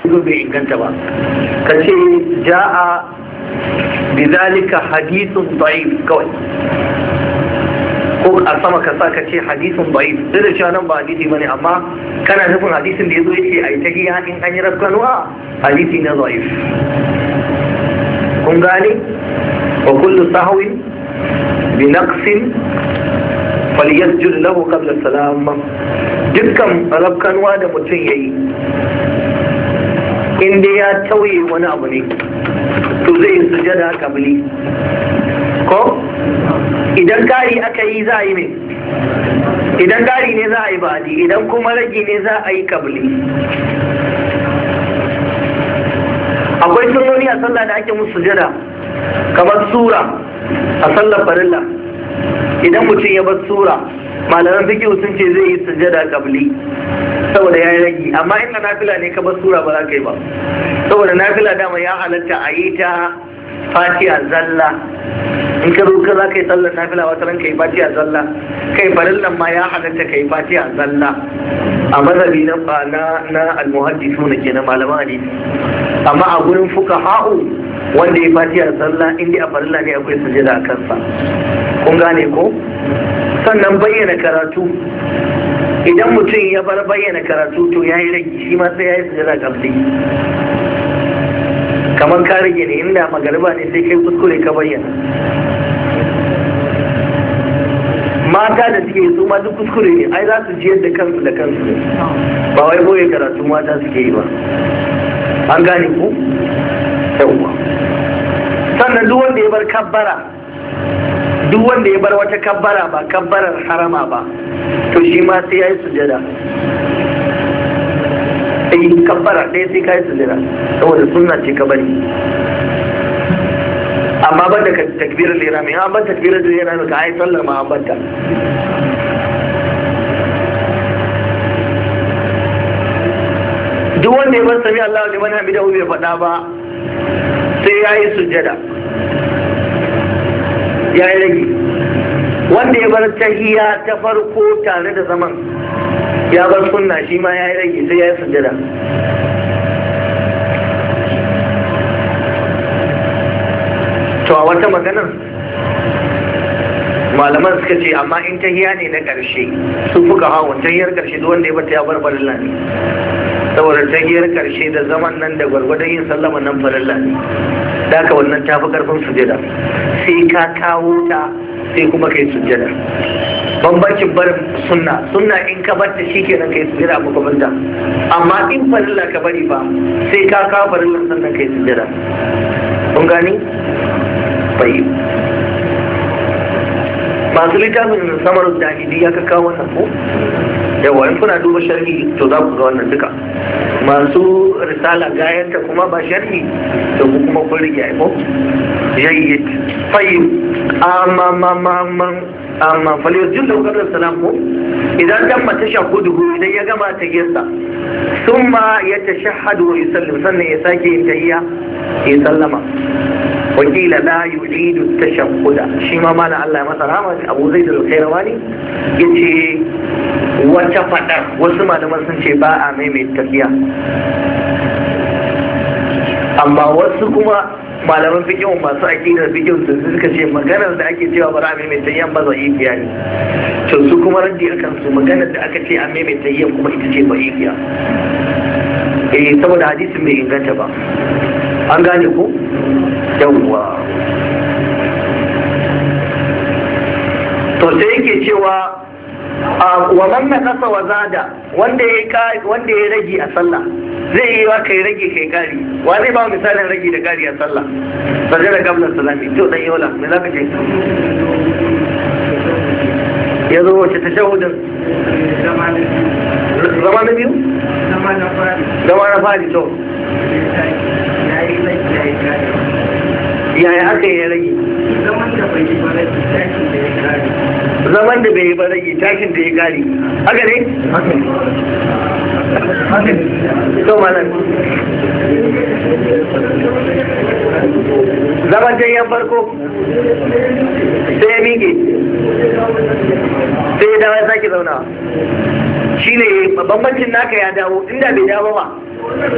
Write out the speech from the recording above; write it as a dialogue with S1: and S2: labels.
S1: zo bai inganta ba ka ce ja'a bizalika hadithun da'if kawai ko a sama ka sa ka ce hadisin da'if duk da cewa nan ba hadisi bane amma kana nufin hadisin da yazo yace ai ta hiya in an yi rafkanuwa hadisi na da'if kun gane wa kullu sahwin bi naqsin falyasjud lahu qabla salam dukkan rafkanuwa da mutum yayi in dai ya tauye wani abu ne to zai yi sujada kabili ko idan kari aka yi za a yi ne idan kari ne za a yi ba'adi idan kuma ragi ne za a yi kabili akwai sunoni a sallah da ake musu sujada kamar sura a sallar farilla idan mutum ya bar sura malaman fikihu sun ce zai yi sujada kabli saboda ya yi ragi amma inda nafila ne ka bar sura ba za ka yi ba saboda nafila dama ya halatta a yi ta fatiha zalla in ka zo ka za ka yi sallar nafila wata ran ka yi fatiha zalla kai farillan ma ya halatta ka yi fatiha zalla a mazhabi na na na almuhaddisu na kenan malaman hadisi amma a gurin fuka ha'u wanda ya fatiha zalla inda a farilla ne akwai sujada a kansa kun gane ko sannan bayyana karatu idan mutum ya bar bayyana karatu to ya yi rage shi ma sai ya yi sujada kamsi kamar ka rage ne inda magariba ne sai kai kuskure ka bayyana mata da suke su ma duk kuskure ne ai za su jiyar da kansu da kansu ne ba wai boye karatu mata suke yi ba an gane ku yawwa sannan duk wanda ya bar kabbara duk wanda ya bar wata kabbara ba kabbarar harama ba to shi ma sai ya yi sujada sai kabbara ɗaya sai ka yi sujada saboda sunna ce ka bari amma ban da takbirar lera mai an ban takbirar lera mai ka ai sallar ma an banta duk wanda ya bar sami Allah liman hamidahu bai faɗa ba sai ya yi sujada ya yi rage wanda ya bar tahiya ta farko tare da zaman ya bar sunna shi ma ya yi rage sai ya yi sujada to a wata maganar malaman suka ce amma in tahiya ne na ƙarshe su fuka hawa tahiyar ƙarshe duk wanda ya bata ya bar farilla ne saboda tahiyar ƙarshe da zaman nan da gwargwadon yin sallama nan farilla ne da haka wannan ta fi ƙarfin sujada sai ka kawo ta sai kuma kai sujada bambancin barin sunna sunna in ka bar ta shi kenan kai sujada a makamanta amma in farilla ka bari ba sai ka kawo farilla sannan kai sujada kun gani bai masu littafin samar jahidi ya kawo wannan ko yawa in kuna duba sharhi to za ku ga wannan duka masu risala gayanta kuma ba sharhi to ku kuma kun rige ko jayyid tayyib amma ma ma ma amma falyajin da kadar salam ko idan dan mata shahudu idan ya gama ta gesa summa ya tashahhadu wa yusallim sannan ya sake yin tahiyya ya sallama wakila la yu'idu tashahhuda shi ma mana Allah ya masa rahama Abu Zaid al-Khairawani yace wata fadar wasu malaman sun ce ba a maimaita tafiya amma wasu kuma malaman fikihun masu aƙidar fikihun su suka ce maganar da ake cewa ba a maimaita yan ba zai biya ne to su kuma raddi akan su maganar da aka ce a maimaita yan kuma ita ce ba biya eh saboda hadisin bai inganta ba an gane ko yawwa to sai yake cewa wa man naqasa wa zada wanda ya wanda ya rage a sallah zai yi wa kai rage kai kari wa zai ba misalin rage da kari a sallah sajada qabla salami to dan yola me zaka ce ya zo wace tashahudin zama na biyu zama na fari to yaya aka yi rage zaman da bai yi ba rage tashin da ya kare haka ne? to malam zaman yan farko sai ya miƙe sai ya dawo ya sake zauna shi ne bambancin naka ya dawo inda bai dawo ba